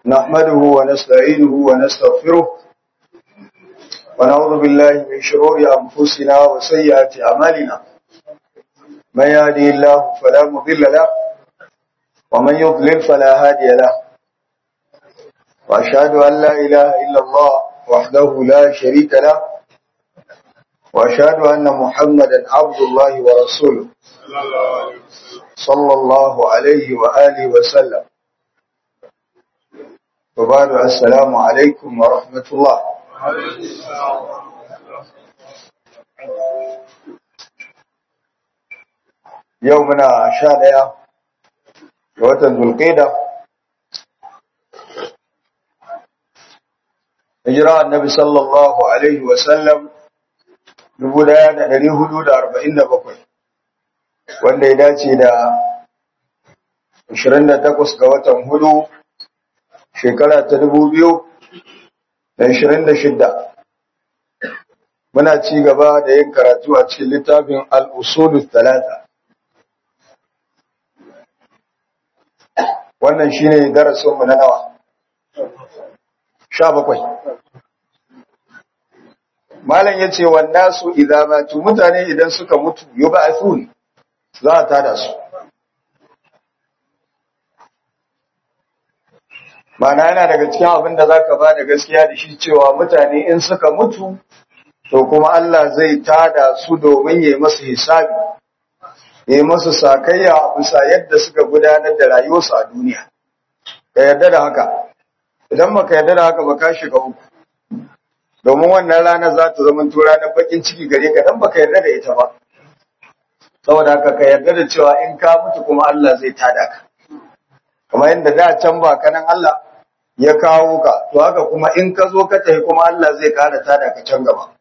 نحمده ونستعينه ونستغفره ونعوذ بالله من شرور أنفسنا وسيئات أعمالنا من يهدي الله فلا مضل له ومن يضلل فلا هادي له وأشهد أن لا إله إلا الله وحده لا شريك له وأشهد أن محمدا عبد الله ورسوله صلى الله عليه وآله وسلم وبعد السلام عليكم ورحمة الله يومنا شادية وطن ذو القيدة hijira annabi sallallahu alaihi wasallam 1447 wanda ya dace da 28 ga watan hudu shekara ta 2026 muna ci gaba da yin karatu a cikin littafin al-usul talata wannan shine darasinmu na nawa sha bakwai malam ya ce wanda su idamatu mutane idan suka mutu yi ba a za a tada su mana yana daga cikin abin da za ka ba da gaskiya da shi cewa mutane in suka mutu to kuma Allah zai tada su domin ya yi masu hisabi ya yi masu sakayya a bisa yadda suka gudanar da rayuwarsu a duniya ka yarda da haka idan baka yarda da haka ba ka shiga uku domin wannan rana za ta zama ranar bakin ciki gare ka dan baka yarda da ita ba saboda haka ka yarda da cewa in ka mutu kuma Allah zai tada ka kamar yadda da can ba kanan Allah ya kawo ka to haka kuma in ka zo ka tafi kuma Allah zai kara tada ka can gaba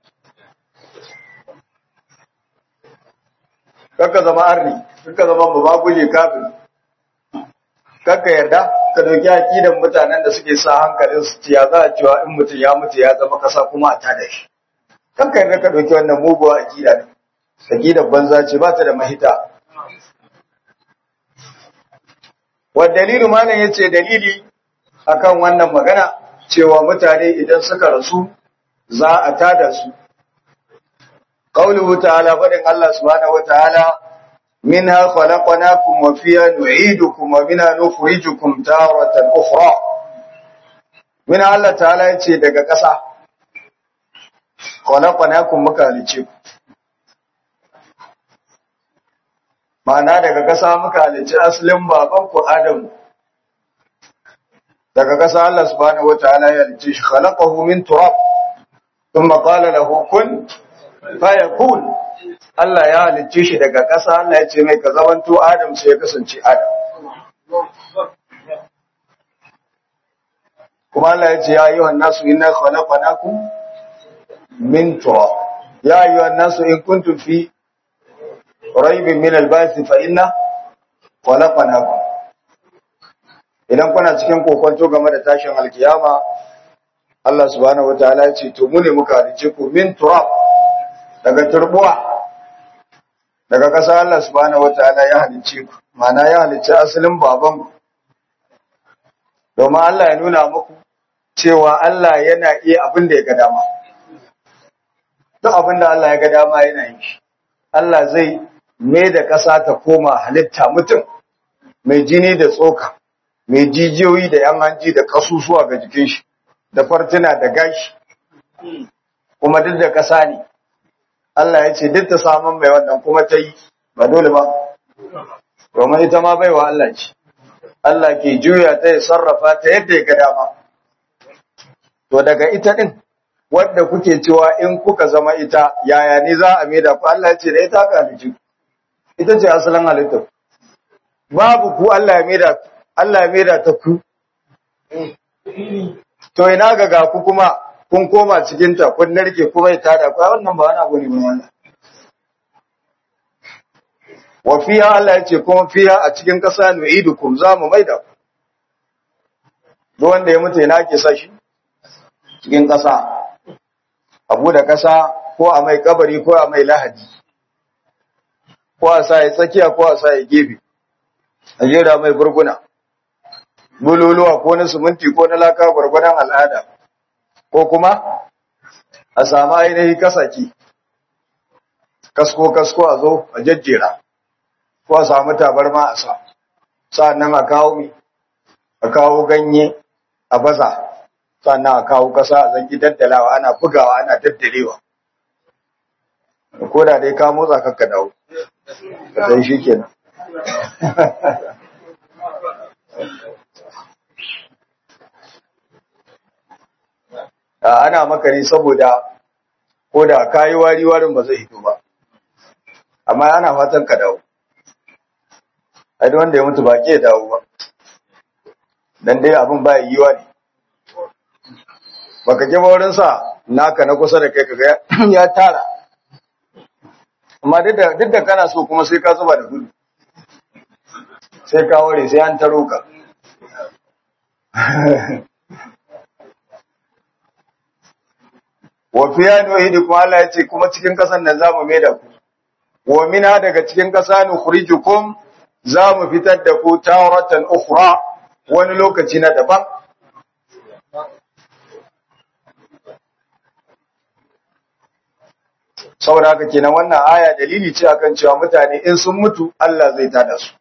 kakka zama arni kakka zama babaguje kafin kakka yarda ka dauki akidan mutanen da suke sa hankalin su ciya za a cewa in mutum ya mutu ya zama kasa kuma a tada shi kanka yarda ka dauki wannan muguwa akida ne akidar banza ce ba ta da mahita wa dalilu malam yace dalili akan wannan magana cewa mutane idan suka rasu za a tada su qauluhu ta'ala fadin Allah subhanahu wataala منها خلقناكم وفيها نعيدكم ومنها نخرجكم تارة أخرى من الله تعالى yace daga ƙasa khalaqnakum muka halice ku ma'ana daga ƙasa muka halice asalin baban ku Adam daga ƙasa Allah subhanahu wataala ya halice shi khalaqahu min turab thumma qala lahu kun fayakun Allah ya halicce shi daga ƙasa Allah ya ce mai ka zamanto Adam sai ya kasance Adam. Kuma Allah ya ce ya yi wa nasu ina khalaqanakum min turab. Ya yi wa nasu in kuntum fi raibin min al-ba'th fa inna khalaqanakum. Idan kuna cikin kokonto game da tashin alkiyama Allah subhanahu wataala ya ce to mu ne muka halicce ku min turab daga turbuwa daga ƙasa Allah subhanahu wataala ya halicce ku ma'ana ya halicce asalin baban ku domin Allah ya nuna muku cewa Allah yana iya abin da ya ga dama duk abin da Allah ya ga dama yana yi shi Allah zai mai da ƙasa ta koma halitta mutum mai jini da tsoka mai jijiyoyi da yan hanji da ƙasusuwa ga jikin shi da fartuna da gashi kuma duk da ƙasa ne Allah ya ce duk ta samun mai wannan kuma ta yi ba dole ba domin ita ma baiwa Allah ce Allah ke juya ta ya sarrafa ta yadda ya ga dama to daga ita din wadda kuke cewa in kuka zama ita yaya ne za a maida ku Allah ya ce da ita ka halici ita ce asalin halitta babu ku Allah ya maida Allah ya maida ta ku to ina ga ga ku kuma kun koma cikin ta kun narke kuma ya tada ku wannan ba wani abu ne mai wannan wa fiha Allah ya ce kuma fiha a cikin ƙasa nu'idukum za mu maida ku duk wanda ya mutu ina ke sa shi cikin ƙasa abu da ƙasa ko a mai kabari ko a mai lahadi ko a sa ya tsakiya ko a sa ya gefe a jera mai burguna bululuwa ko na siminti ko na laka gwargwadon al'ada ko kuma a samu ainihi kasaki kasko-kasko a zo a jajjera ko a samu tabarma a sa sa'annan a kawo mi a kawo ganye a baza sannan a kawo kasa a zangi daddalawa ana bugawa ana daddalewa ko da dai ka motsa kakka dawo ka sai shi kenan ana maka ne saboda ko da kayi wari warin ba zai hito ba amma ana fatan ka dawo ai wanda ya mutu ba ke dawo ba dan dai abin ba yiwa ne baka je wurin sa naka na kusa da kai kaga ya tara amma duk da duk da kana so kuma sai ka zuba da gudu sai ka ware sai an taro ka wa fiya nuhidi kuma Allah ya ce kuma cikin kasan nan zamu mai da ku wa mina daga cikin kasa nukhrijukum zamu fitar da ku tawratan ukhra wani lokaci na daban saboda haka kenan wannan aya dalili ce akan cewa mutane in sun mutu Allah zai tada su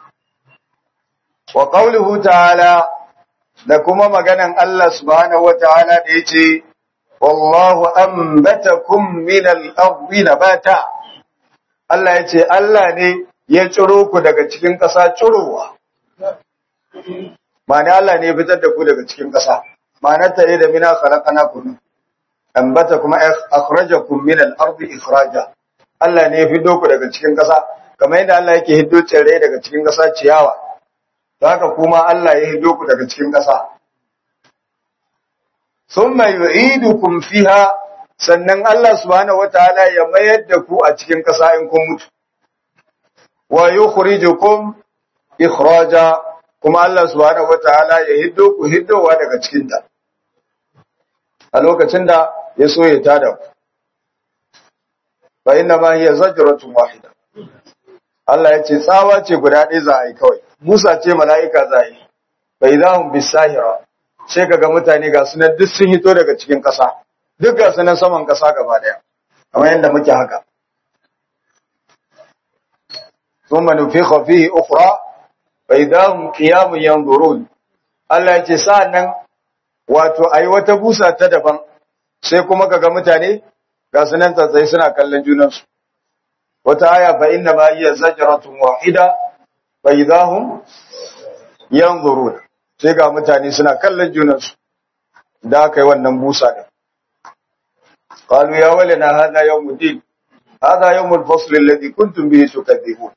wa qawluhu ta'ala da kuma maganan Allah subhanahu wataala da yace wallahu anbatakum min al-ardi nabata Allah yace Allah ne ya ciro ku daga cikin ƙasa cirowa ma'ana Allah ne ya fitar da ku daga cikin ƙasa ma'anar ta ne da mina khalaqnakum ambata kuma akhrajakum min al-ardi ikhraja Allah ne ya fiddo ku daga cikin ƙasa kamar yadda Allah yake hiddo tsirrai daga cikin ƙasa ciyawa haka kuma Allah ya hiddo ku daga cikin ƙasa thumma yu'idukum fiha sannan Allah subhanahu wataala ya mayar da ku a cikin ƙasa in kun mutu wa yukhrijukum ikhraja kuma Allah subhanahu wataala ya hiddo ku hiddowa daga cikin ta a lokacin da ya so ya tada ku fa inna ma hiya zajratun wahida Allah ya ce tsawa ce guda ɗaya za a yi kawai Musa ce mala'ika za a yi fa idahum bisahira sai kaga mutane ga sunan duk sun hito daga cikin ƙasa duk ga sunan saman ƙasa gaba daya kamar yadda muke haka ثم نفخ فيه أخرى فإذا هم قيام ينظرون Allah ya ce sa'an nan wato a yi wata busa ta daban sai kuma kaga mutane ga su nan tsatsai suna kallon junansu. Wata aya fa inna ma iya zajaratun wahida fa idahum yanzurun sai ga mutane suna kallon junansu da aka yi wannan busa din. Qalu ya walana hadha yawmuddin hadha yawmul fasl alladhi kuntum bihi tukadzibun.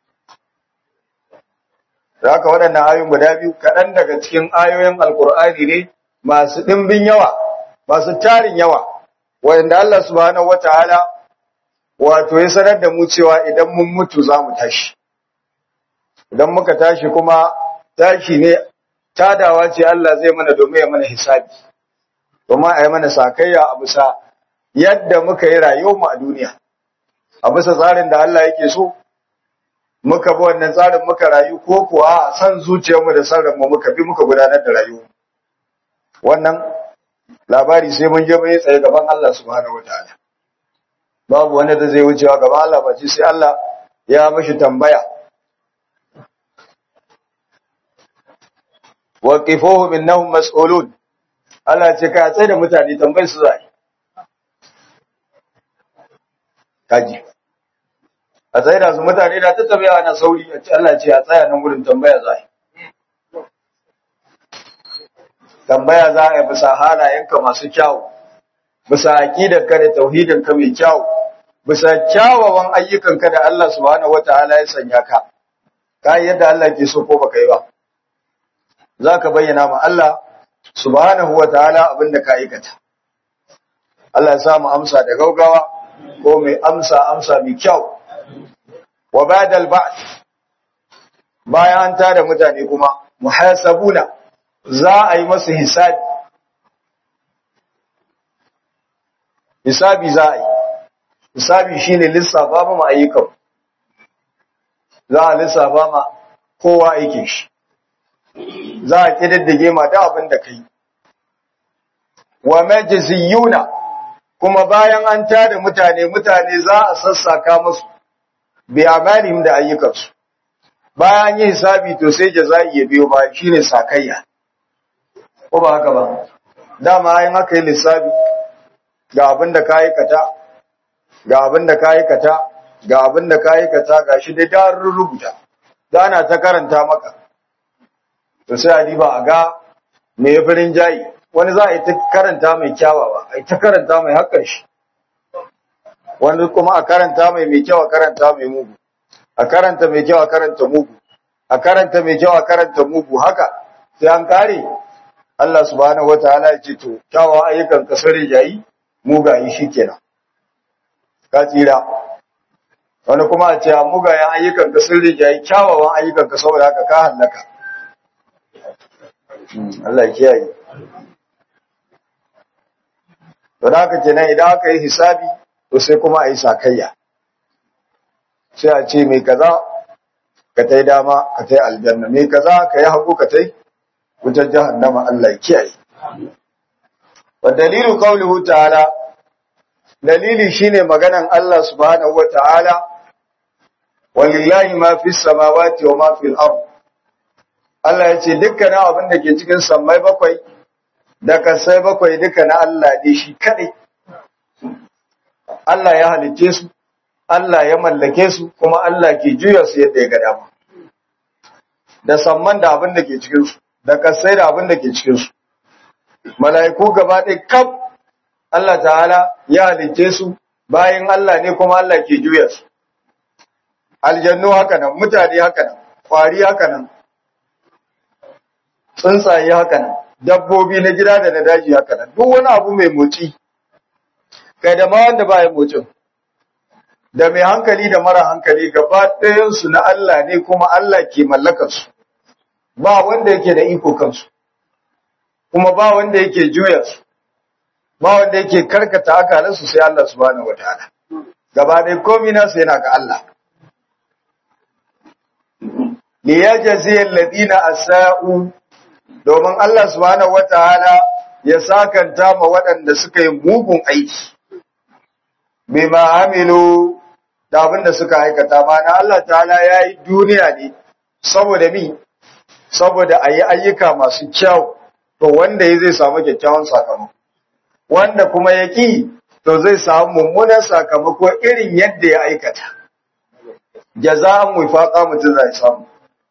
da haka waɗannan ayoyin guda biyu kaɗan daga cikin ayoyin alkur'ani ne masu ɗimbin yawa masu tarin yawa wanda Allah subhanahu wataala wato ya sanar da mu cewa idan mun mutu za mu tashi idan muka tashi kuma tashi ne tadawa ce Allah zai mana domin ya mana hisabi domin a yi mana sakayya a bisa yadda muka yi rayuwar mu a duniya a bisa tsarin da Allah yake so muka bi wannan tsarin muka rayu ko kuwa san zuciyarmu da san mu muka bi muka gudanar da rayuwa wannan labari sai mun je mun yi tsaye gaban Allah subhanahu wataala babu wanda da zai wucewa gaban Allah ba sai Allah ya mishi tambaya waqifuhum innahum mas'ulun Allah ce ka tsaye da mutane tambayar su zai kaji a tsaye da su mutane da ta tafiya na sauri a ce Allah ce a tsaya nan wurin tambaya za a yi. Tambaya za a yi bisa halayenka masu kyawu, bisa aƙidarka da tauhidinka mai kyawu, bisa kyawawan ayyukanka da Allah subhanahu wa ta'ala ya sanya ka, ka yi yadda Allah ke so ko baka yi ba. Za ka bayyana ma Allah subhanahu wa ta'ala abin da ka aikata. Allah ya samu amsa da gaugawa ko mai amsa amsa mai kyau. wa ba'dal ba'th bayan an tada mutane kuma muhasabuna za a yi masu hisabi hisabi za a yi hisabi shine lissafa ma ayyukan za a lissafa ma kowa aikin shi za a kididdige ma da abin da kai wa majziyuna kuma bayan an tada mutane mutane za a sassaka musu bi amalihim da ayyukansu bayan yi hisabi to sai jaza'i ya biyo ba shine sakayya ko ba haka ba dama ayin aka yi lissafi ga abin da ka aikata ga abin da ka aikata ga abin da ka aikata ga shi dai ta rubuta ana ta karanta maka to sai a diba a ga me ya firin jayi wani za a yi ta karanta mai kyawawa a yi ta karanta mai haƙar shi wani kuma a karanta mai mai kyau a karanta mai mugu a karanta mai kyau a karanta mugu a karanta mai kyau a karanta mugu haka sai an kare Allah subhanahu wataala ya ce to kyawawa ayyukan ka sare jayi mugaye shikenan ka tsira wani kuma a ce a mugayen ayyukan ka sun rijayi kyawawan ayyukan ka saboda haka ka hallaka Allah ya kiyaye to da haka kenan idan aka yi hisabi to sai kuma a yi sakayya sai a ce mai kaza ka tai dama ka tai aljanna mai kaza ka yi hagu ka tai wutar jahannama Allah ya kiyaye wa dalilu qawluhu ta'ala dalili shine maganan Allah subhanahu wata'ala walillahi ma fis samawati wa ma fil ard Allah ya ce dukkanin abin da ke cikin sammai bakwai da kasai bakwai duka na Allah ne shi kadai Allah ya halicce su Allah ya mallake su kuma Allah ke juya su yadda ya ga dama da samman da abin da ke cikin su da kasai da abin da ke cikin su mala'iku gaba ɗaya kaf Allah ta'ala ya halicce su bayan Allah ne kuma Allah ke juya su aljannu haka nan mutane haka nan kwari haka nan tsuntsaye haka nan dabbobi na gida da na daji haka nan duk wani abu mai motsi kai da ma wanda ba ya motsin da mai hankali da mara hankali gaba ɗayansu na Allah ne kuma Allah ke mallakarsu ba wanda yake da iko kansu kuma ba wanda yake juya su ba wanda yake karkata akalansu sai Allah subhanahu wataala gaba ɗaya komai nasu yana ga Allah li yajzi alladhina asa'u domin Allah subhanahu wataala ya sakanta ma waɗanda suka yi mugun aiki bima amilu da abin da suka aikata mana Allah ta'ala ya yi duniya ne saboda mi saboda a yi ayyuka masu kyau to wanda ya zai samu kyakkyawan sakamako wanda kuma ya ƙi to zai samu mummunan sakamako irin yadda ya aikata jaza'an wifaqa mutum zai samu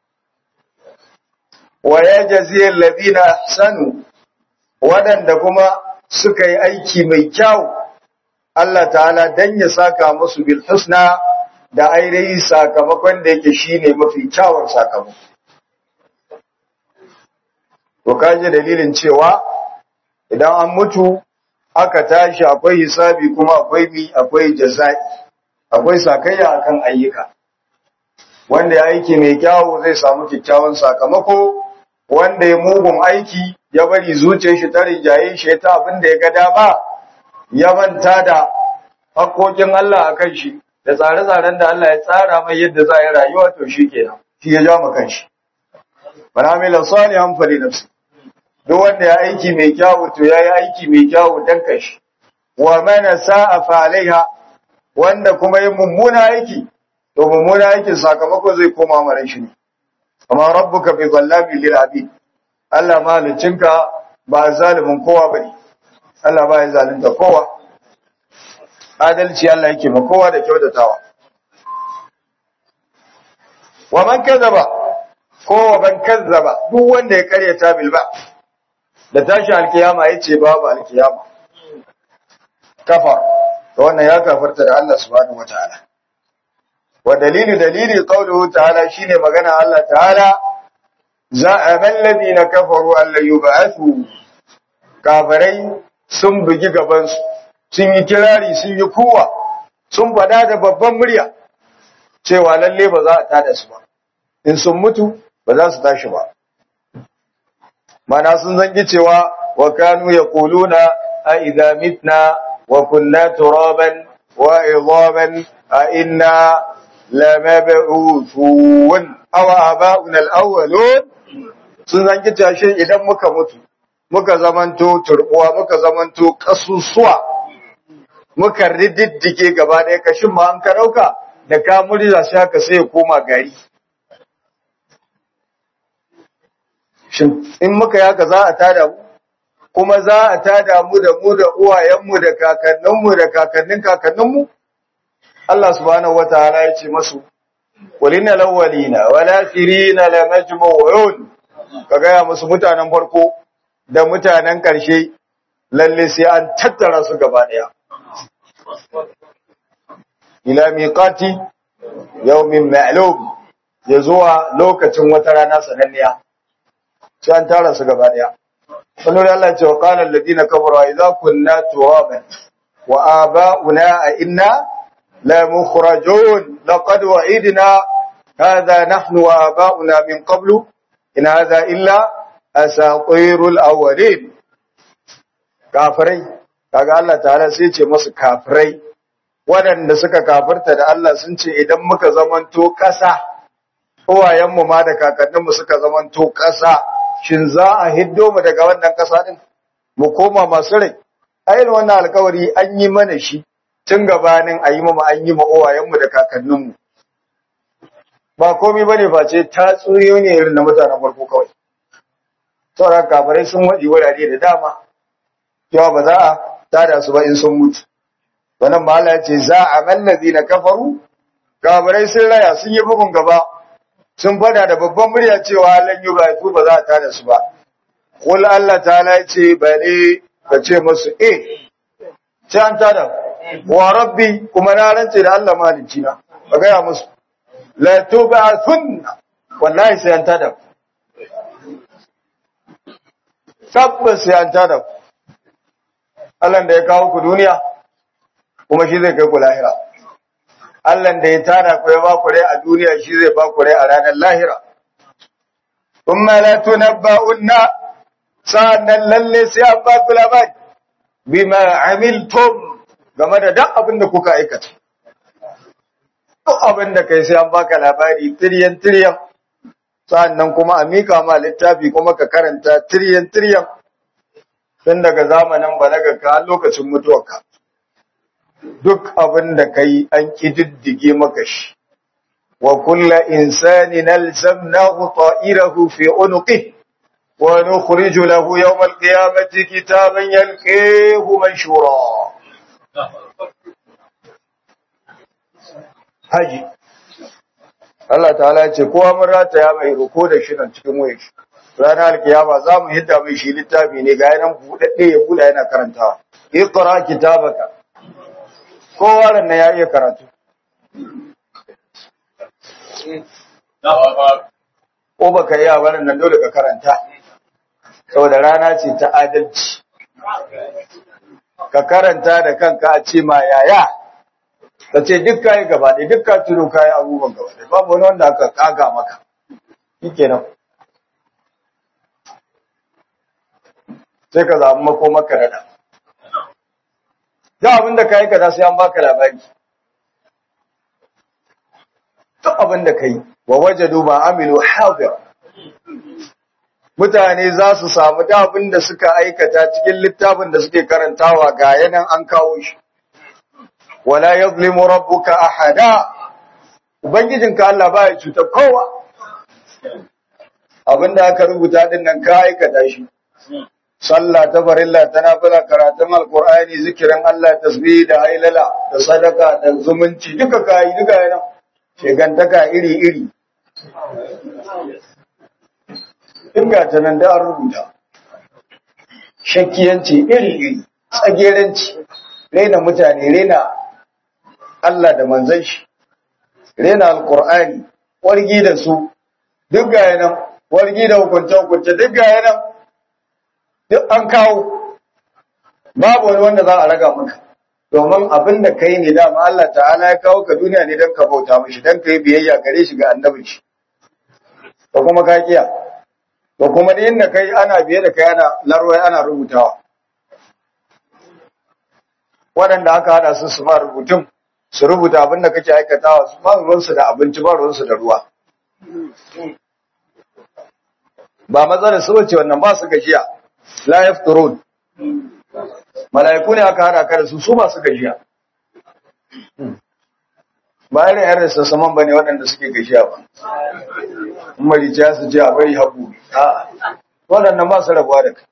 wa yajzi alladhina ahsanu wadanda kuma suka yi aiki mai kyau Allah ta'ala dan ya saka musu bil husna da ainihi sakamakon da yake shine mafi kyawun sakamako to kaje dalilin cewa idan an mutu aka tashi akwai hisabi kuma akwai mi akwai jaza'i akwai sakayya akan ayyuka wanda ya aiki mai kyawu zai samu kyakkyawan sakamako wanda ya mugun aiki ya bari zuciyar shi ta rinjaye shi ta abin da ya ga dama ya manta da haƙoƙin Allah a kan shi da tsare-tsaren da Allah ya tsara mai yadda za a yi rayuwa to shi kenan shi ya ja kan shi man amila salihan fali nafsi duk wanda ya aiki mai kyawu to yayi aiki mai kyawu dan kashi wa man sa'a fa alaiha wanda kuma yi mummuna aiki to mummuna aikin sakamako zai koma mara shi ne amma rabbuka bi zallabi lil abid Allah malicinka ba zalimin kowa bane Allah ba ya zalunta kowa adalci Allah yake ma kowa da kyautatawa wa man kazzaba ko wa man kazzaba duk wanda ya karyata bil ba da tashi alkiyama yace babu alkiyama kafar to wannan ya kafarta da Allah subhanahu wataala wa dalilu dalili qawluhu ta'ala shine magana Allah ta'ala za'ama alladhina kafaru an la yub'athu kafirai sun bugi gaban su sun yi kirari sun yi kuwa sun fada da babban murya cewa lalle ba za a tada su ba in sun mutu ba za su tashi ba mana sun zangi cewa wa kanu yaquluna a idza mitna wa kunna turaban wa idhaman a inna lamab'uthun aw aba'una al-awwalun sun zanki tashe idan muka mutu muka zamanto turbuwa muka zamanto kasusuwa muka rididdige gaba ɗaya kashin ma an ka ɗauka da ka murza sai haka sai ya koma gari shin in muka yi haka za a tada mu kuma za a tada mu da mu da uwayenmu da kakanninmu da kakannin kakanninmu Allah subhanahu wataala ya ce masu walina lawalina wala firina la majmu'un ka gaya musu mutanen farko da mutanen ƙarshe lalle sai an tattara su gaba ɗaya ila miqati yawmin ma'lum ya zuwa lokacin wata rana sananniya sai an tara su gaba ɗaya sannan Allah ya ce wa qala alladhina kafaru idza kunna turaban wa aba'una a inna la mukhrajun laqad wa'idna hadha nahnu wa aba'una min qablu in hadha illa asatirul awwalin kafirai kaga Allah ta'ala sai ce musu kafirai waɗanda suka kafirta da Allah sun ce idan muka zamanto ƙasa uwayenmu ma da kakanninmu suka zamanto ƙasa shin za a hiddo mu daga wannan ƙasa din mu koma masu rai ayin wannan alkawari an yi mana shi tun gabanin a yi mu an yi ma uwayenmu da kakanninmu ba komai bane face tatsuniyoyi ne irin na mutanen farko kawai sauran kafirai sun waɗi wurare da dama cewa ba za a tada su ba in sun mutu wannan ma Allah ce za a mallazi na kafaru kafirai sun raya sun yi bugun gaba sun fada da babban murya cewa lan yi ba ba za a tada su ba kul Allah ta ce bale ka ce musu eh sai an tada wa rabbi kuma na rance da Allah malicci na ka gaya musu la tub'athunna wallahi sai an tada tabbas sai an tada ku Allah da ya kawo ku duniya kuma shi zai kai ku lahira Allah da ya tada ku ya ba ku rai a duniya shi zai ba ku rai a ranar lahira thumma la tunabba'unna sa'annan lalle sai an ba ku labari bima amiltum game da duk abin da kuka aikata duk abin da kai sai an baka labari tiryan tiryan sa'annan kuma a mika ma littafi kuma ka karanta tiryan tiryan tun daga zamanin balagarka har lokacin mutuwarka duk abin da kai an kididdige maka shi wa kulla insani nalzamnahu ta'irahu fi unuqi wa nukhriju lahu yawm al-qiyamati kitaban yalqihu manshura haji Allah ta'ala ya ce kowa mun rataya mai ruko da shi nan cikin wayar shi ranar alkiyama za mu hidda mai shi littafi ne ga yanan buɗaɗɗe ya buɗa yana karantawa iqra kitabaka kowa ran ya iya karatu ko baka iya wannan nan dole ka karanta saboda rana ce ta adalci ka karanta da kanka a ce ma yaya ka ce duk kayi gaba ɗaya duk ka tuno kayi abubuwan gaba ɗaya babu wani wanda aka kaga maka shi kenan sai ka zaɓi makomaka da duk abin da ka yi kaza sai an baka labari duk abin da ka yi wa waje duba amilu hadir mutane za su samu da abin da suka aikata cikin littafin da suke karantawa ga yanan an kawo shi wala yazlimu rabbuka ahada ubangijinka Allah ba ya cuta kowa abinda aka rubuta din nan ka aikata shi sallah ta farilla ta nafila karatun alqur'ani zikirin Allah tasbih da hailala da sadaka da zumunci duka kai duka yana shegantaka iri iri Inga ta nan da an rubuta shakkiyanci iri iri tsageranci rena mutane rena Allah da manzon shi rena alqur'ani wargi da su duk ga yana wargi da hukunce hukunce duk ga yana duk an kawo babu wani wanda za a raga maka domin abin da kai ne dama Allah ta'ala ya kawo ka duniya ne don ka bauta mishi don ka yi biyayya gare shi ga annabin shi da kuma ka kiya da kuma da inda kai ana biye da kai ana larwai ana rubutawa waɗanda aka hada su su ma rubutun su rubuta abin da kake aikatawa su ba ruwansu da abinci ba ruwansu da ruwa ba matsalar su bace wannan ba su gajiya la yafturun mala'iku ne aka hada ka da su su ba su gajiya ba irin yan rasa saman ba ne waɗanda suke gajiya ba in marijiya su ce a bari haƙu a waɗannan ba su rabuwa da kai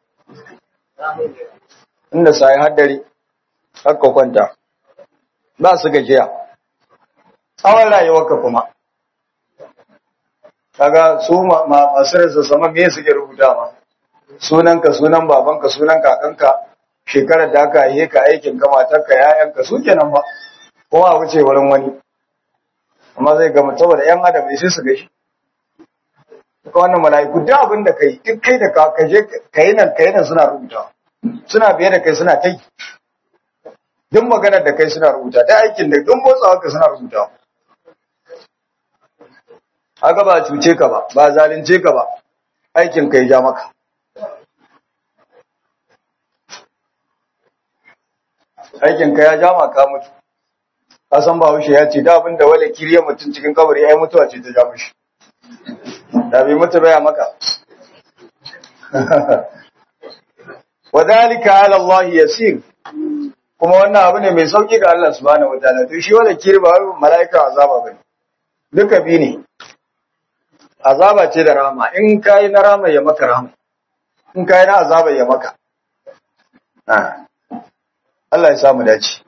inda sa yi haddari haka kwanta ba su gajiya tsawon rayuwarka kuma kaga su masu rasa saman me suke rubuta ma sunanka sunan babanka sunan kakanka shekarar da aka yi ka aikin ka matarka yayanka su kenan ba kuma a wuce wurin wani amma zai gama saboda yan adam ne sai su gashi ka wannan mala'iku duk abin da kai duk kai da ka kaje kai nan kai nan suna rubuta suna biye da kai suna tai duk maganar da kai suna rubuta ta aikin da duk motsawa ka suna rubuta haka ba cuce ka ba ba zalunce ka ba aikin kai ja maka aikin ka ya jama ka mutu ka san ba haushe ya ce da abin da wale kiriya mutum cikin kabari ai mutuwa ce ta ja mushi da bai mutu baya maka wadhalika ala Allah yasir kuma wannan abu ne mai sauki ga Allah subhanahu wataala to shi wala kiri ba malaika azaba bane duka bi ne azaba ce da rama in kai na rama ya maka rama in kai na azaba ya maka Allah ya samu dace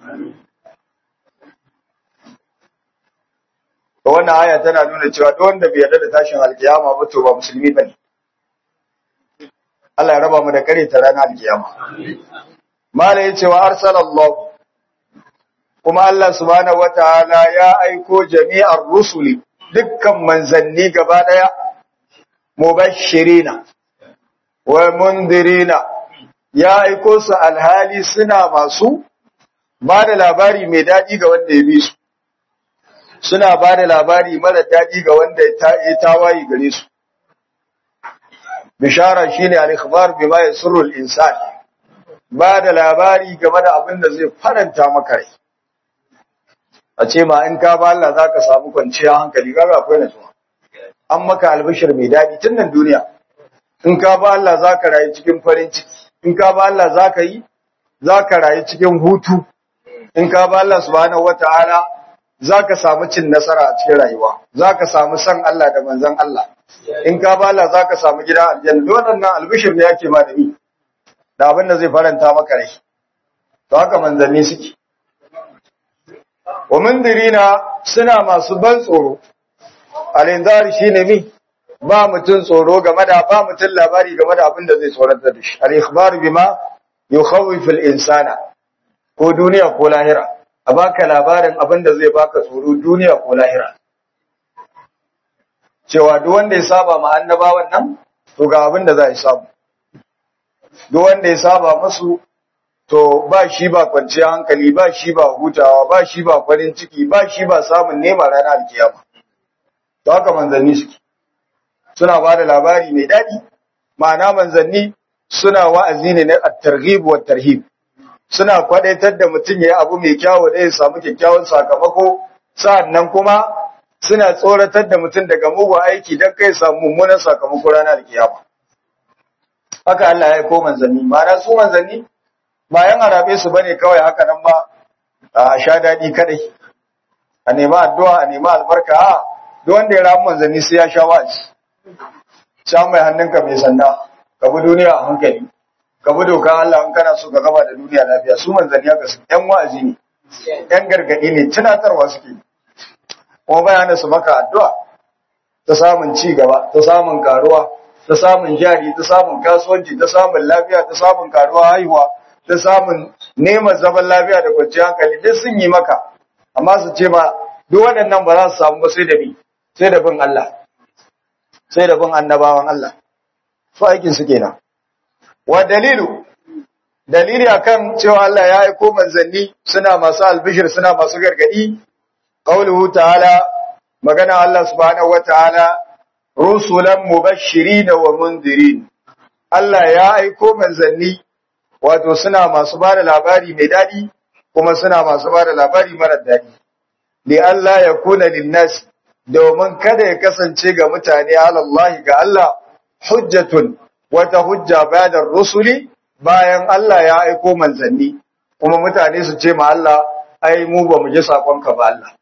to wannan aya tana nuna cewa duk wanda bai yarda da tashin alkiyama ba to ba musulmi bane Allah ya raba mu da kare ta ranar alkiyama mala yace wa arsalallahu kuma Allah subhanahu wataala ya aiko jami'ar rusuli dukkan manzanni gaba daya mubashirina wa mundirina ya aiko su alhali suna masu ba da labari mai daɗi ga wanda ya bi su suna ba da labari mara daɗi ga wanda ya tawayi gare su bishara shine al-ikhbar bima yasurru al-insan ba da labari game da abin da zai faranta maka rai a ce ma in ka ba Allah zaka samu kwanciyar hankali kaga akwai nasuwa an maka albishir mai daɗi tun nan duniya in ka ba Allah zaka rayu cikin farin ciki in ka ba Allah zaka yi zaka rayu cikin hutu in ka ba Allah subhanahu wataala zaka samu cin nasara a cikin rayuwa zaka samu san Allah da manzon Allah in ka ba Allah zaka samu gida aljanna waɗannan albishir ne yake ma da ni da abin da zai faranta maka rai to haka manzanni suke wa mundirina suna masu ban tsoro al-inzar shine mi ba mutun tsoro game da ba mutun labari game da abin da zai tsoratar da shi al-ikhbar bima yukhawifu al-insana ko duniya ko lahira a baka labarin abin da zai baka tsoro duniya ko lahira cewa duk wanda ya saba ma annabawan nan to ga abin da za ya samu duk wanda ya saba musu to ba shi ba kwanciyar hankali ba shi ba hutawa ba shi ba farin ciki ba shi ba samun nema ranar alkiyama to haka manzanni suke suna ba da labari mai daɗi ma'ana manzanni suna wa'azi ne na at-targhib wa tarhib suna kwadaitar da mutum ya yi abu mai kyawu da ya samu kyakkyawan sakamako sa'annan kuma suna tsoratar da mutum daga mugun aiki don kai samu mummunan sakamako ranar alkiyama haka Allah ya aiko manzanni ma'ana su manzanni bayan arabe su bane kawai haka nan ba a sha daɗi kadai a nema addu'a a nema albarka a duk wanda ya ramu manzanni sai ya sha wa'azi sha mai hannunka mai sanda ka bi duniya a hankali ka bi doka Allah in kana so ka gaba da duniya lafiya su manzanni haka su ƴan wa'azi ne ƴan gargaɗi ne tunatarwa suke kuma bayanan su maka addu'a ta samun ci gaba ta samun karuwa ta samun jari ta samun kasuwanci ta samun lafiya ta samun karuwa haihuwa ta samun neman zaman lafiya da kwanciyar hankali duk sun yi maka amma su ce ma duk waɗannan ba za su samu ba sai da bi sai da bin Allah sai da bin annabawan Allah su aikin su kenan wa dalilu dalili akan cewa Allah ya aiko manzanni suna masu albishir suna masu gargadi qauluhu ta'ala magana Allah subhanahu wa ta'ala rusulan mubashirin wa mundirin Allah ya aiko manzanni wato suna masu ba da labari mai daɗi kuma suna masu ba da labari marar daɗi. Li Allah ya kuna linnas domin kada ya kasance ga mutane alallahi ga Allah hujjatun wata hujja bayan rusuli bayan Allah ya aiko manzanni kuma mutane su ce ma Allah ai mu ba mu ji sakonka ba Allah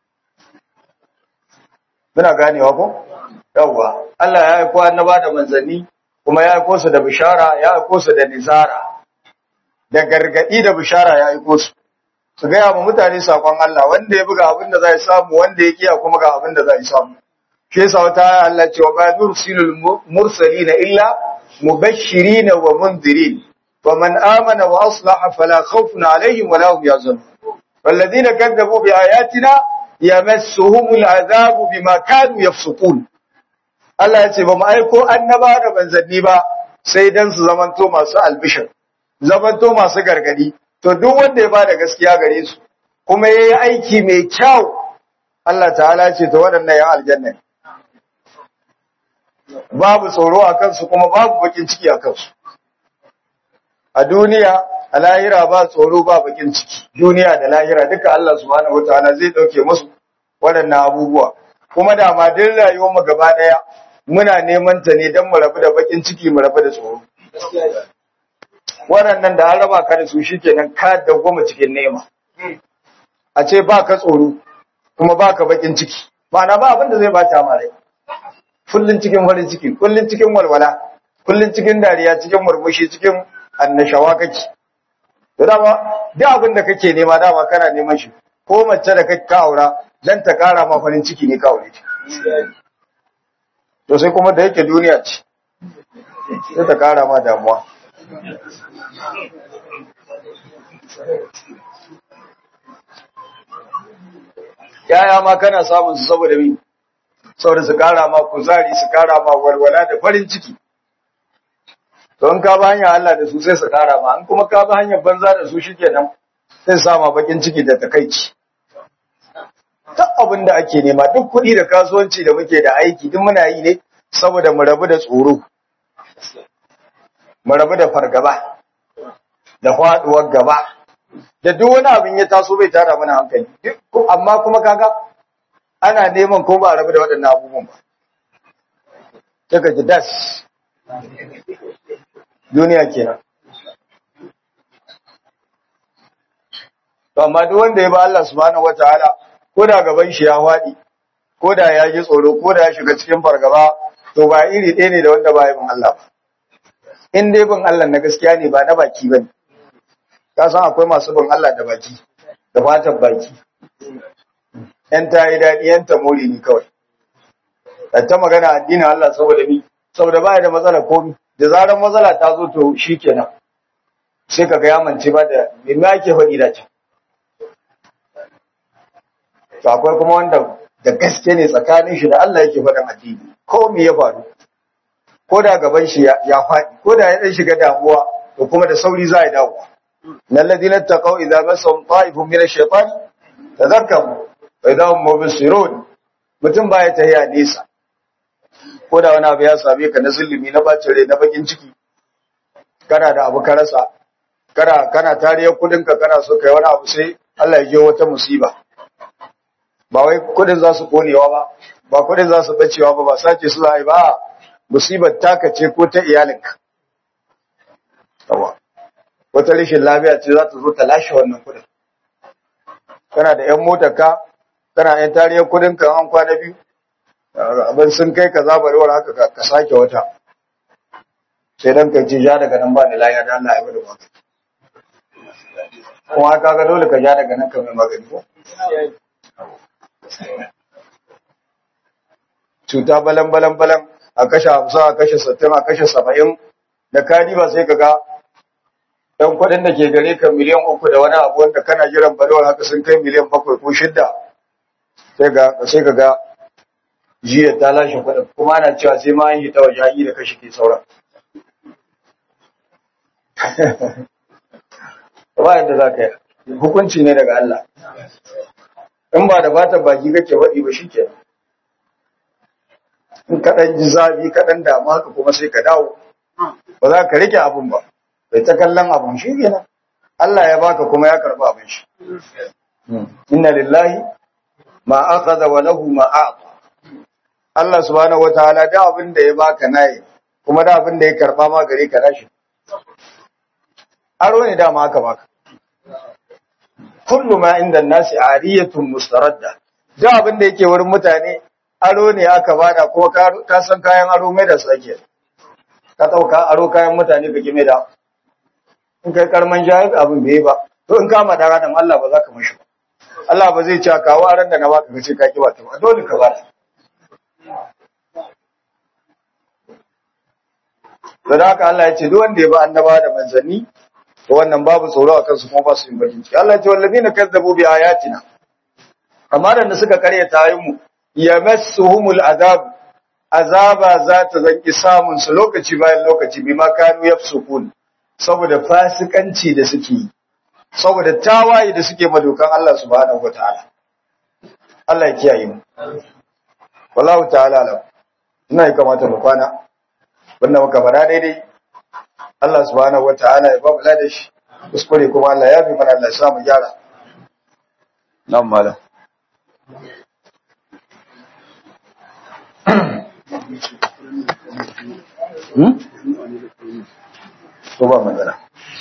muna ganewa ko yawwa Allah ya aiko annaba da manzanni kuma ya aiko su da bishara ya aiko su da nizara da gargadi da bishara ya aiko su su gaya ma mutane sakon Allah wanda ya buga abin da zai samu wanda ya kiya kuma ga abin da zai samu shi yasa wata Allah ce wa ba nursilul mursalina illa mubashirin wa mundirin wa man amana wa aslaha fala khawfun alaihim wa la hum yahzanun والذين كذبوا بآياتنا يمسهم العذاب بما كانوا يفسقون Allah ya ce ba mu aiko annaba da manzanni ba sai dan su zamanto masu albishir zamanto masu gargadi to duk wanda ya bada gaskiya gare su kuma yayi aiki mai kyau Allah ta'ala ce to waɗannan ya aljanna babu tsoro a kansu kuma babu bakin ciki a kansu a duniya a lahira ba tsoro ba bakin ciki duniya da lahira duka Allah subhanahu wataala zai dauke musu waɗannan abubuwa kuma da ma din rayuwar mu gaba daya muna neman ta ne dan mu rabu da bakin ciki mu rabu da tsoro waɗannan da an raba ka da su shikenan ka dawwama cikin nema a ce ba ka tsoro kuma ba ka bakin ciki ma'ana ba abin da zai bata ma rai kullun cikin farin ciki kullun cikin walwala kullun cikin dariya cikin murmushi cikin annashawa kake to dama duk abin da kake nema dama kana neman shi ko mace da kake aura dan ta kara ma farin ciki ne ka aure ta to sai kuma da yake duniya ce sai ta kara ma damuwa yaya ma kana samun su saboda mi saboda su kara ma kuzari su kara ma walwala da farin ciki to in ka ba hanyar Allah da su sai su kara ma in kuma ka ba hanyar banza da su shikenan sai sa ma bakin ciki da takaici duk abin da ake nema duk kuɗi da kasuwanci da muke da aiki duk muna yi ne saboda mu rabu da tsoro mu rabu da fargaba da faduwar gaba da duk wani abin ya taso bai tara mana hankali amma kuma kaga ana neman ko ba a rabu da waɗannan abubuwan ba daga ji das duniya kenan to amma duk wanda ya ba Allah subhanahu wataala ko da gaban shi ya faɗi ko da ya ji tsoro ko da ya shiga cikin fargaba to ba iri ɗaya ne da wanda ba bin Allah ba in dai bin Allah na gaskiya ne ba na baki ba ne ka san akwai masu bin Allah da baki da fatan baki yan ta yi daɗi yan ta more ni kawai da ta magana addinin Allah saboda ni saboda ba da matsala komi da zarar matsala ta zo to shi kenan sai ka ga ya mance ba da me ake faɗi da can to akwai kuma wanda da gaske ne tsakanin shi da Allah yake faɗin addini ko me ya faru ko da gaban shi ya faɗi ko da ya dan shiga damuwa to kuma da sauri za ya dawo nan ladina taqaw idza masahum ta'ifun min ash-shaytan tadhakkaru fa idza hum mubsirun mutum baya tahiya nesa ko da wani abu ya same ka na zulumi na bacin rai na bakin ciki kana da abu ka rasa kana kana tariyar kudin ka kana so kai wani abu sai Allah ya je wata musiba ba wai kudin za su konewa ba ba kudin za su bacewa ba ba sace su za a yi ba musibar taka ce ko ta iyalinka yawa wata rashin lafiya ce za ta zo ta lashe wannan kudin kana da yan motar ka kana yan tariyar kudin ka an kwana biyu abin sun kai ka zabarewar haka ka sake wata sai dan ka ce ja daga nan ba ni lafiya da Allah ya bada magani kuma ka ga dole ka ja daga nan ka mai magani ko cuta balan balan balan a kashe hamsin a kashe sittin a kashe saba'in da kadi ba sai ka ga ɗan kuɗin da ke gare ka miliyan uku da wani abu wanda kana jiran balewar haka sun kai miliyan bakwai ko shidda sai ka ga jiya ta lashe kuɗin kuma ana cewa sai ma an yi ta waje da kashe ke sauran ba yadda za ka yi hukunci ne daga Allah in ba da fatan baki kake faɗi ba shi kenan in kaɗan ji zafi kaɗan damu haka kuma sai ka dawo ba za ka rike abun ba bai ta kallon abun shi kenan Allah ya baka kuma ya karɓi abin shi inna lillahi ma akhadha wa lahu ma a'ta Allah subhanahu wataala da abin da ya baka nayi kuma da abin da ya karba ma gare ka nashi aro ne dama aka baka kullu ma inda nasi ariyatun mustaradda da abin da yake wurin mutane aro ne aka bada kuma ka san kayan aro mai da sake ka dauka aro kayan mutane kake mai da in kai karman jahil abin bai ba to in ka madara dan Allah ba za ka mishi ba Allah ba zai ci kawo aran da na baka kace ka ki wata ba dole ka bata da haka Allah ya ce duk wanda ya ba annaba da manzanni to wannan babu tsoro a kansu kuma ba su yin bakin ciki Allah ya ce wallazina kazzabu bi ayatina kamar da suka karyata ayin mu yamassuhumul azab azaba za ta zanki samun su lokaci bayan lokaci bima kanu yafsukun saboda fasikanci da suke yi saboda tawaye da suke madokan Allah subhanahu wataala Allah ya kiyaye mu wallahu ta'ala alam ina yi kamata mu kwana wannan muka fara daidai Allah subhanahu wataala ya ba mu da shi kuskure kuma Allah ya fi mana Allah ya sa mu gyara nan malam Hmm? Ko ba magana.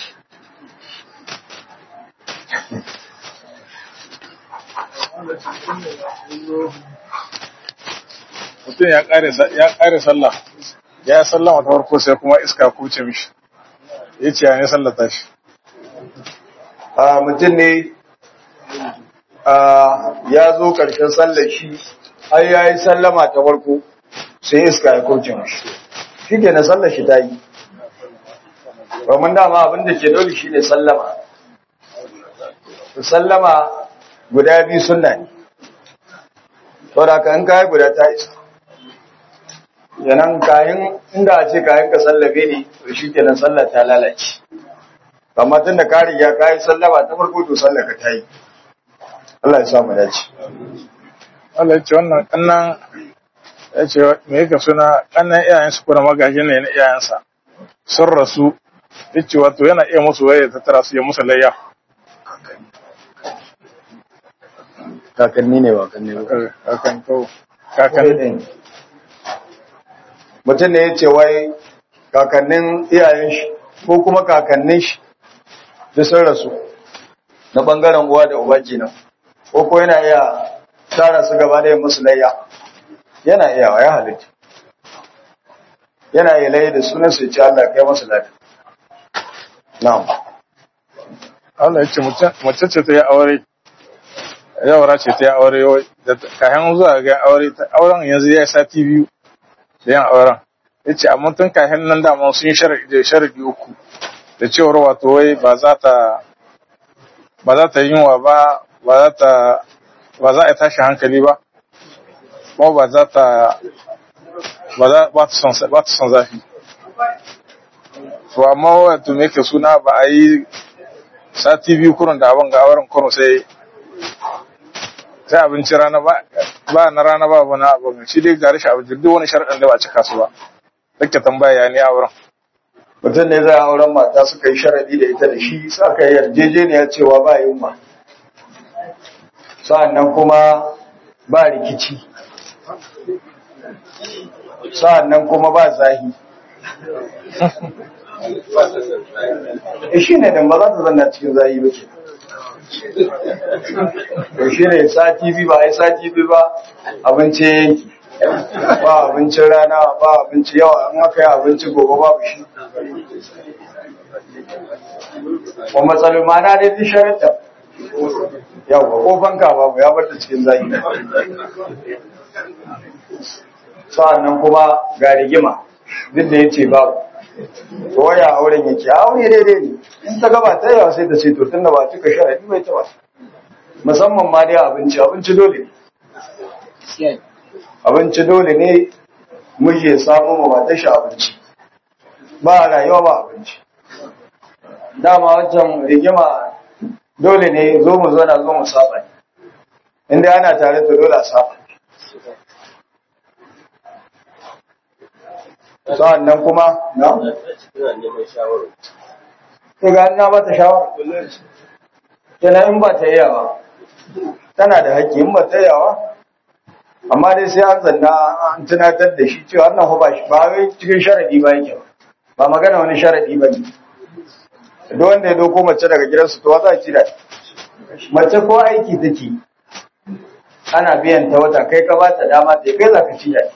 mutum ya ƙare sallah ya sallama ta farko sai kuma iska kuce mishi ya ce ya ne sallata shi a mutum ne ya zo ƙarshen sallar shi har ya yi sallama ta farko sai iska ya kuce mishi shi ke na sallar shi ta yi domin dama abinda ke dole shi ne sallama sallama guda biyu sunna ne saboda ka in kayi guda ta isa yanan kayan inda a ce kayan ka sallabe ne to shi kenan sallah ta lalace amma tun da ka riga ka yi sallama ta farko to sallah ka ta yi Allah ya sa mu dace Allah ya ce wannan kannan ya ce me yake suna kannan iyayen su kuma magaji ne na iyayensa sun rasu ya ce wato yana iya musu waye ta tara su ya musu layya kakanni ne ba kanne ba kakan to kakan mutum ne ya ce wai kakannin iyayen shi ko kuma kakannin shi da sun rasu na bangaren uwa da uba kenan ko ko yana iya tara su gaba da musu layya yana iya ya halitta yana iya layya da sunan su ce Allah kai masu lafiya na'am Allah ya ce mace ce ta yi aure yawara ce ta yi aure yau da kayan zuwa ga aure auren yanzu ya yi sati biyu da yin auren ya ce amma tun kayan nan dama sun yi sharadi uku da cewar wato wai ba za ta ba za ta yunwa ba ba za ta ba za a tashi hankali ba kuma ba za ta ba za ba ta son ba ta son zafi to amma wato me ke suna ba a yi sati biyu kurun da abin ga auren kurun sai sai abinci rana ba ba na rana ba ba na abin shi dai gari shi abinci duk wani sharaɗin da ba cika su ba duk tambaya ya ne auren mutum ne zai auren mata suka yi sharadi da ita da shi sa ka yarjejeniya cewa ba yunwa sa'annan kuma ba rikici sa'annan kuma ba zahi e shi ne dan ba za ta zanna cikin zahi ba ke to shi ne sati biyu ba a yi sati biyu ba abinci yanki ba abincin rana ba abinci yawa an aka yi abinci gobe babu shi wa matsalin mana dai duk sharatta yawa ko fanka babu ya barta cikin zaki sa'annan kuma ga rigima duk da ya ce babu to waya auren yake aure daidai ne in ta gaba ta yawa sai ta ce to tun da ba cika sharadi bai ta ba musamman ma dai abinci abinci dole ne abinci dole ne miji ya samu ma mata shi abinci ba rayuwa ba abinci dama wancan rigima dole ne zo mu zo na zo mu saba inda ana tare to dole a saba sa'an nan kuma na? ta ga na ba ta shawara tana in ba ta yawa tana da haƙƙi in ba ta yawa amma dai sai an zanna an tunatar da shi cewa wannan ba shi ba wai cikin sharadi ba yake ba ba magana wani sharadi ba ne duk wanda ya doko mace daga gidansu to za a ci da mace ko aiki take ana biyan ta wata kai ka ba ta dama ta kai za ka ci da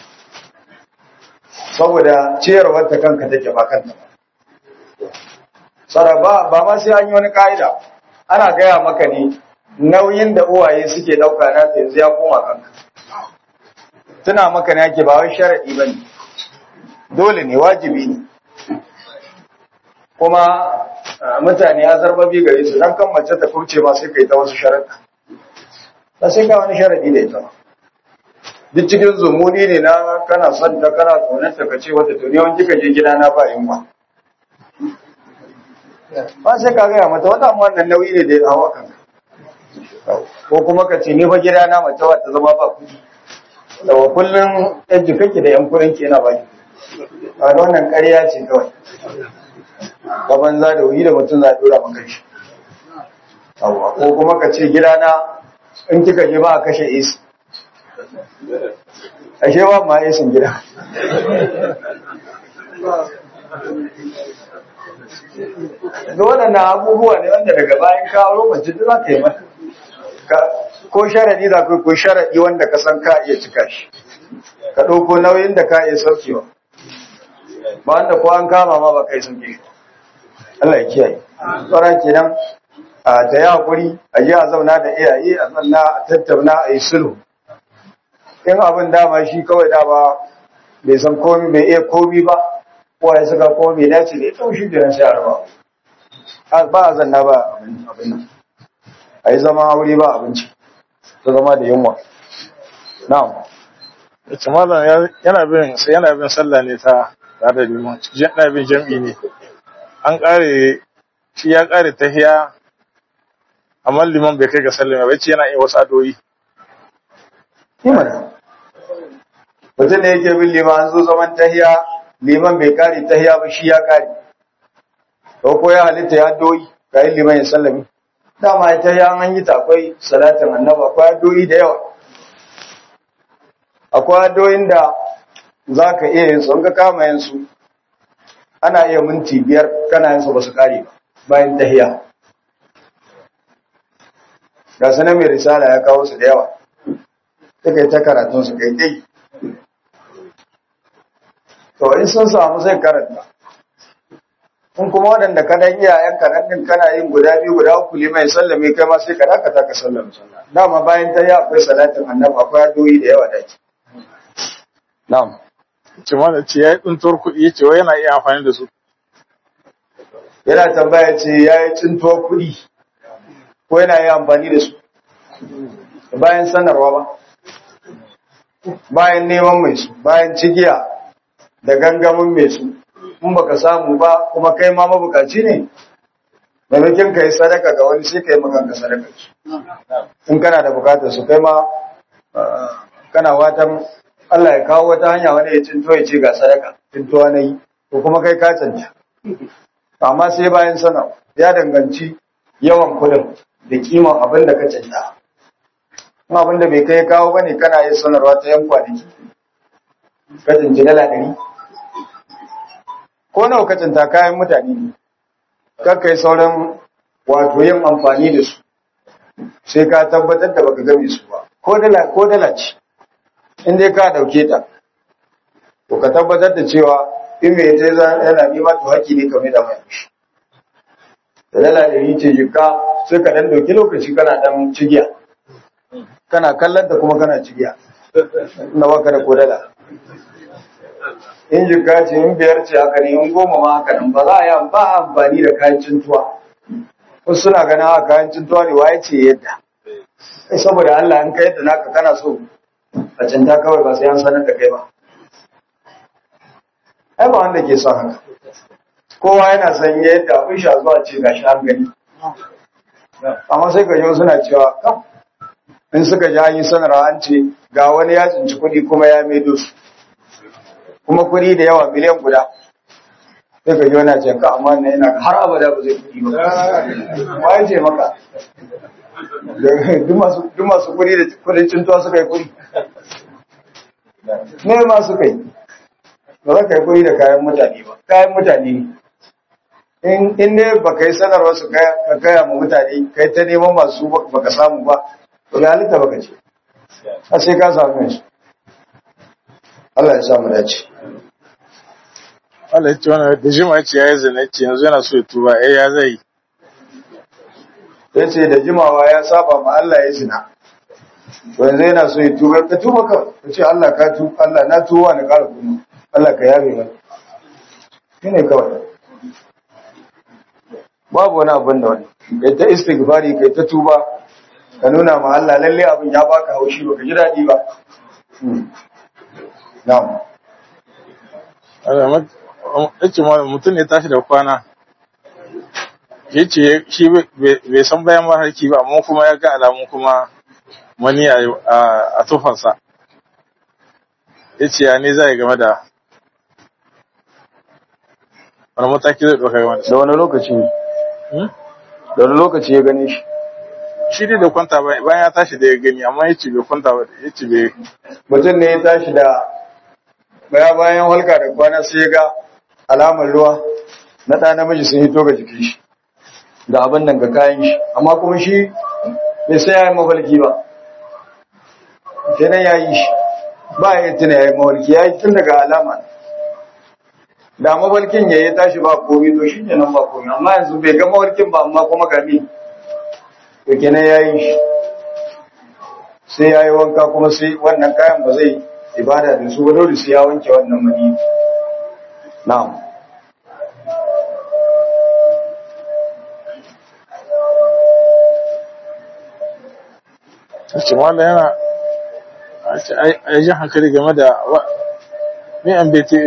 saboda ciyarwar ta kanka take ba kanta ba tsara ba ba ma sai an yi wani ka'ida ana gaya maka ne nauyin da uwaye suke ɗauka na ta yanzu ya koma kanka tuna maka ne ake ba wai sharaɗi ba ne dole ne wajibi ne kuma mutane ya zarbabi gare su dan kan mace ta kurce ma sai kai ta wasu sharaɗa ba sai ka wani sharaɗi da ita ba duk cikin zumuni ne na kana son ta kana tsoron ta kace wata to ne wani kika je gida na ba yin ba ba sai ka gaya mata wata amma wannan nauyi ne da ya hawa kanka ko kuma ka ce ni fa gida na mace wata zama ba kuɗi daga kullum yan jikanki da yan kuɗin ki yana baki a wannan ƙarya ce kawai ba banza da wuyi da mutum za a dora maka shi ko kuma ka ce gida na in kika je ba a kashe isi ashe ba ma isin gida da waɗannan abubuwa ne wanda daga bayan kawo lokacin da za ka yi mata ko sharaɗi za ko sharaɗi wanda ka san ka iya cika shi ka ɗauko nauyin da ka iya saukewa ba wanda ko an kama ma ba kai sauke shi Allah ya kiyaye tsara kenan a ta yi hakuri a je a zauna da iyaye a zanna a tattauna a yi sulhu in abin dama shi kawai dama bai san komi bai iya komi ba ko ya saka komi bai dace da ita shi da sai a raba ba a zanna ba abin nan a yi zama aure ba abinci ta zama da yunwa na'am ita malam yana bin sai yana bin sallah ne ta tare da liman yana bin jam'i ne an kare shi ya kare tahiya amma liman bai kai ga sallama bai ce yana yin wasu adoyi Imana. Mutum da yake bin liman an zo zaman tahiya, liman bai kare tahiya ba shi ya kare. Ko ko ya halitta ya doyi, kayan liman ya sallami. Dama ita ya an yi ta akwai salatin annaba, akwai adoyi da yawa. Akwai adoyin da za ka iya yin su, in ka kama yin su, ana iya minti biyar kana yin su ba su kare ba bayan tahiya. Ga sanar mai risala ya kawo su da yawa. suka yi ta karatun su kai dai to in sun samu sai karanta in kuma waɗanda ka dan iyayen karatun kana yin guda biyu guda uku limai sallame kai ma sai ka dakata ka sallame sallah dama bayan ta yi akwai salatin annabi akwai addu'o'i da yawa da ke na'am ce malam ce ya yi tsuntuwar kuɗi ya ce wai yana iya amfani da su yana tambaya ce ya yi tsintuwar kuɗi ko yana yi amfani da su bayan sanarwa ba bayan neman mai su bayan cigiya da gangamin mai su in baka samu ba kuma kai ma mabukaci ne maimakon ka yi sadaka ga wani sai ka yi maganka sadaka su in kana da bukatar su kai ma kana watan Allah ya kawo wata hanya wani ya cinto ya ce ga sadaka cintowa na yi ko kuma kai ka canta amma sai bayan sana ya danganci yawan kudin da kiman abin da ka canta kuma abin da bai kai kawo bane kana yin sanarwa ta yan kwanaki kacin ji dala ɗari ko nawa kacin ta kayan mutane ne kakka yi sauran wato yin amfani da su sai ka tabbatar da baka game su ba ko dala ko dala ce in dai ka dauke ta to ka tabbatar da cewa in mai ta yana nima to haƙi ne kamar da mai shi da dala ɗari ce jika sai ka dan dauki lokaci kana dan cigiya kana kallon ta kuma kana cigiya na baka da kodala in jika ce in biyar ce haka ne in goma ma haka nan ba za a yi ba amfani da kayan cintuwa wasu suna ganin haka kayan cintuwa ne waye ce yadda saboda Allah in ka yadda naka kana so a cinta kawai ba sai an sanar da kai ba ai ba wanda ke son haka kowa yana son yadda abin sha zuwa ce ga shi an gani amma sai ka yi suna cewa kam in suka ji an yi sanarwa an ce ga wani ya tsinci kuɗi kuma ya maido su kuma kuɗi da yawa miliyan guda sai ka ji wani ce ka amma ne yana har abada ba zai kuɗi ba ba ya ce maka duk masu kuɗi da kuɗin cintuwa suka yi kuɗi ne ma suka yi ba za ka yi kuɗi da kayan mutane ba kayan mutane ne in ne ba ka yi sanarwa su ka gaya ma mutane kai ta neman masu ba ka samu ba to ga halitta ba ka ce a sai ka samu yansu Allah ya samu dace Allah ya ce wani da jima ce ya yi zina ce yanzu yana so ya tuba eh ya zai ya ce da jimawa ya saba ma Allah ya zina yanzu yana so ya tuba ka tuba ka ka ce Allah ka tu Allah na tuba na ƙara kuma Allah ka yabe mana shi ne kawai babu wani abin da wani kai ta istighfari kai ta tuba ka nuna ma Allah lalle abin ya baka haushi baka ji daɗi ba na'am ya ce mutum ne tashi da kwana ya ce shi bai san bayan maharki ba amma kuma ya ga alamun kuma mani a tufansa ya ce ya ne zai game da wani mataki zai ɗauka game da da wani lokaci ne da wani lokaci ya gane shi shi dai da kwanta bayan ya tashi da ya gani amma ya ce bai kwanta ba ya ce bai mutum ne ya tashi da baya bayan halka da kwana sai ya ga alamar ruwa na ɗa namiji sun hito ga jikin shi da abin nan ga kayan shi amma kuma shi bai sai ya yi mafalki ba kenan ya yi shi ba ya yi tuna ya yi mafalki ya yi tun daga alama da mafalkin ya yi tashi ba komi to shi nan ba komi amma yanzu bai ga mafalkin ba amma kuma gami to kenan ya yi shi sai ya yi wanka kuma sai wannan kayan ba zai ibada da su ba dole sai ya wanke wannan mani na'am ce wanda yana a yi hankali game da ne an bta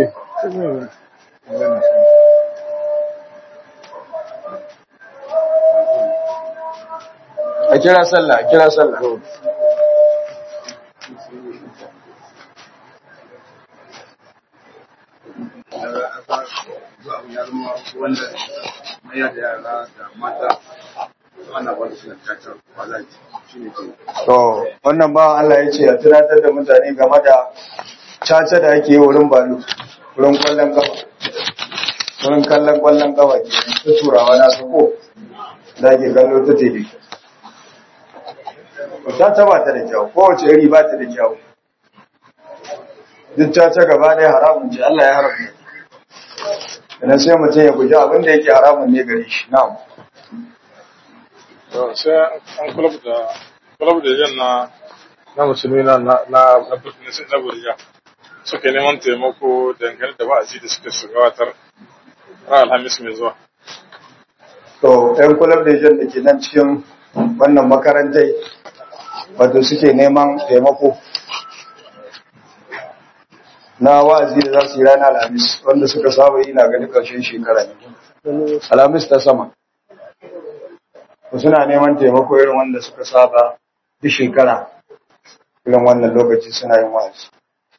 a kira sallah a kira sallah wanda maya da yara da mata ana ba su cacar kwalaji shi ne ke to wannan ba Allah ya ce a tunatar da mutane game da caca da ake yi wurin balu wurin kwallon kafa wurin kallon kwallon kafa ke ta turawa na su ko da ake kallo ta tele caca ba ta da kyau kowace iri ba ta da kyau duk caca gaba ɗaya haramun ce Allah ya haramta idan sai mutum ya guji abin da yake haramun ne gare shi na'am sai an kulab da kulab da jan na na musulmi na na na na na burja suka neman taimako dangane da wa'azi da suka su gabatar ran alhamis mai zuwa to ɗan kulab da jan da ke nan cikin wannan makarantai wato suke neman taimako na wa'azi da za su yi rana alhamis wanda suka saba yi na gani ƙarshen shekara ne alhamis ta sama ku suna neman taimako irin wanda suka saba duk shekara irin wannan lokaci suna yin wa'azi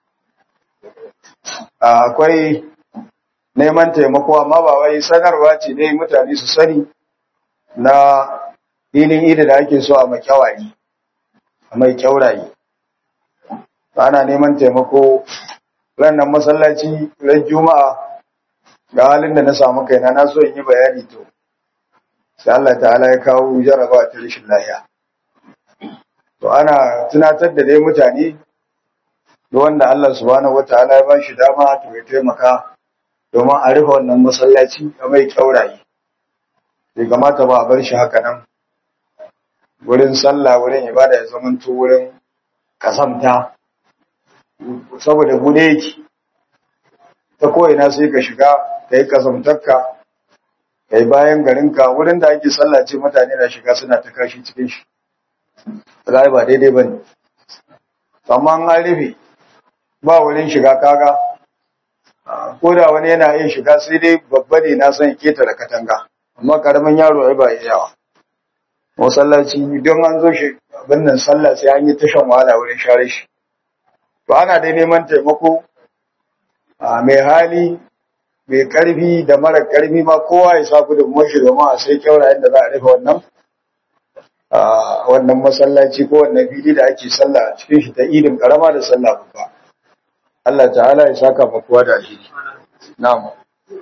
akwai neman taimako amma ba wai sanarwa ce dai mutane su sani na filin ida da ake so a makyawari a mai kyauraye ana neman taimako ranar masallaci ran juma'a ga halin da na samu kaina na so in yi bayani to sai Allah ta'ala ya kawo jarabawa ta rashin lafiya to ana tunatar da dai mutane da wanda Allah subhanahu wataala ya bashi dama to ya taimaka domin a rufe wannan masallaci a mai kyauraye bai kamata ba a bar shi haka nan wurin sallah wurin ibada ya zamanto wurin kasamta saboda bude yake ta ko'ina sai ka shiga ka yi kasamtarka ka yi bayan garinka wurin da ake sallace mutane na shiga suna ta kashi cikin shi ba ba daidai ba ne amma an rufe ba wurin shiga kaga ko da wani yana yin shiga sai dai babba ne na son keta da katanga amma karamin yaro ai ba yawa masallaci don an zo shi abin nan sallah sai an yi tashan wahala wurin share shi to ana dai neman taimako a mai hali mai karfi da mara karfi ma kowa ya sa gudunmuwar shi domin a sai kyaurayen da za a rufe wannan wannan masallaci ko wannan fili da ake sallah cikin shi ta idin karama da sallah babba Allah ta'ala ya saka ma kowa da alheri na'am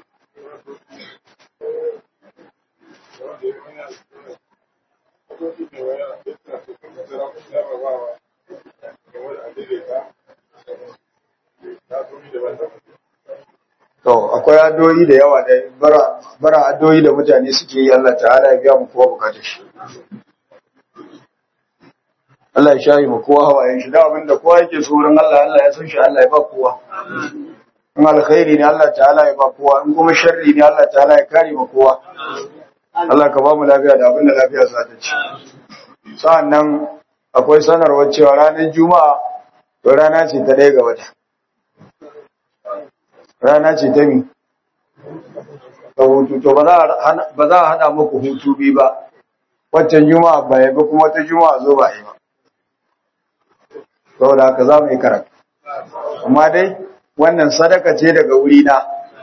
To, akwai addu'o'i da yawa da bara, bara addu'o'i da mutane suke yi Allah ta'ala ya biya mu kowa bukatar shi. Allah ya shayi mu kowa hawayen shi, da abin da kowa yake so wurin Allah, Allah ya san shi, Allah ya ba kowa. In alkhairi ne Allah ta'ala ya ba kowa, in kuma sharri ne Allah ta'ala ya kare mu kowa. Allah ka ba mu lafiya da abin da lafiya za ta ci. Sa'an nan akwai sanarwar cewa ranar Juma'a, to rana ce ta ɗaya ga wata. rana ce ta mi ta hutu to ba za a hada muku hutu bi ba waccan juma'a ba ya ba kuma wata juma'a zo ba yi ba saboda haka za mu yi karatu amma dai wannan sadaka ce daga wuri na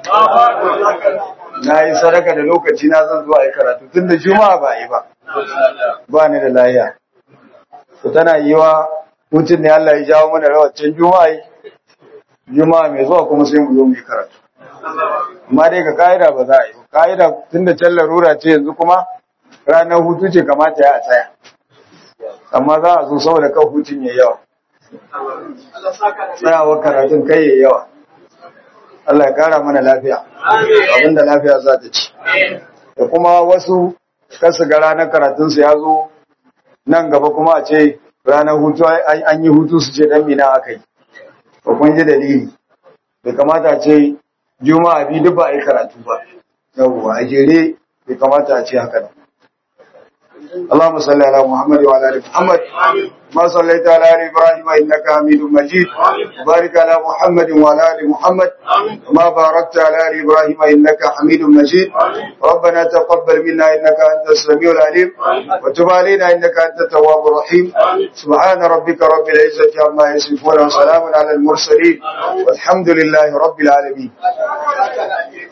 na yi sadaka da lokaci na zan zuwa yi karatu tun da juma'a ba yi ba ba ni da lahiya to tana yi wa hutun ne Allah ya jawo mana rawacin juma'a yi juma'a mai zuwa kuma sai mu zo mu yi karatu amma dai ga ka'ida ba za a yi ka'ida tunda can larura ce yanzu kuma ranar hutu ce kamata ya tsaya amma za a zo saboda kan hutun ya yawa tsayawar karatun kai ya yawa Allah ya kara mana lafiya abinda lafiya za ta ci da kuma wasu kasu ga ranar karatunsu ya zo nan gaba kuma a ce ranar hutu an yi hutu su ce dan mina aka yi ba kun ji dalili bai kamata ce juma'a bi duk ba a yi karatu ba yawwa a jere bai kamata a ce haka nan اللهم صل على محمد وعلى ال محمد ما صليت على ال ابراهيم انك حميد مجيد وبارك على محمد وعلى ال محمد ما باركت على ال ابراهيم انك حميد مجيد ربنا تقبل منا انك انت السميع العليم وتب علينا انك انت التواب الرحيم سبحان ربك رب العزه عما يصفون وسلام على المرسلين والحمد لله رب العالمين